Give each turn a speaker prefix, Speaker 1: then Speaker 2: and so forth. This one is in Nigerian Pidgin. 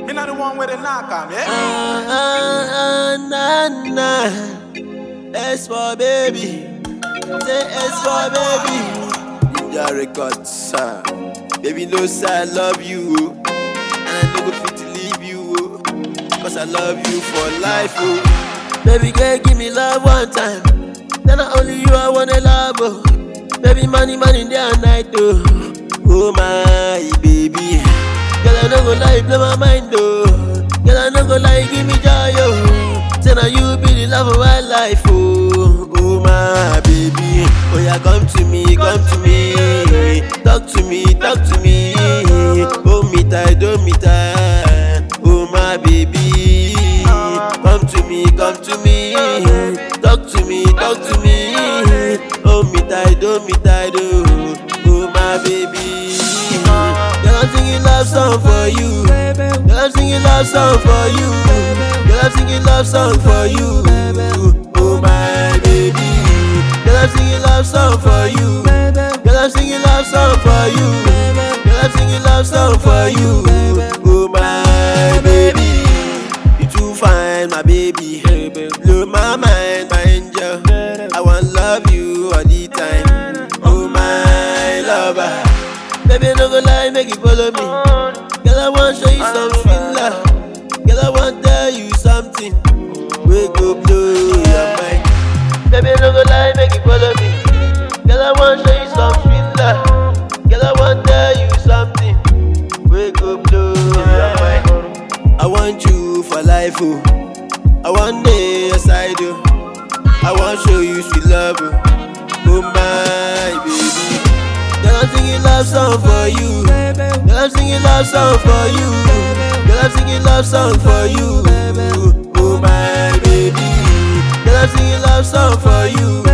Speaker 1: Me not the one with the knock on, yeah?
Speaker 2: Ah, na, na. S for baby. Say S for baby. Ninja Records. ah. Baby, no, sir, I love you. oh. And I no go fit to leave you. oh. Cause I love you for life. Oh. Baby, girl, give me love one time. Then not only you, I wanna love. Oh. Baby, money, money, day and night. Oh, oh my baby. Girl, I no go lie, blow my mind. Oh. Girl, I no go lie, give me joy. Oh. Say now you be the love of my life. Oh, oh my baby. Oh yeah, come to me, come to me. Talk to me, talk to me. Oh me tight, oh me tight. Oh my baby. Come to me, come to me. Talk to me, talk to me. Oh me tight, oh me tight, oh. Oh my baby. Girl, I'm singing love song for you. Girl, I'm singing love song for you. Girl, I'm singing love song for you. Oh my baby. Girl, I'm singing love song for you. Girl, I'm singing love song for you. Girl, I'm singing love song for you. Oh my baby. You too fine, my baby. Blow my mind, my angel. I want love you all the time. Oh my lover. Baby, no go lie, make you follow me. Girl, I want show you some sweet love. Girl, I want tell you something. We go blow your mind. Baby, no go lie, make you follow me. Girl, I want show you some sweet love. Girl, I want tell you something. We go blow your mind. I want you for life, oh. I want day aside, oh. I want show you sweet love, oh. Oh my baby. Girl, I'm singing love song for you. Girl, I'm singing love song for you. Girl, I'm singing love song for you. Oh my baby. Girl, I'm singing love song for you.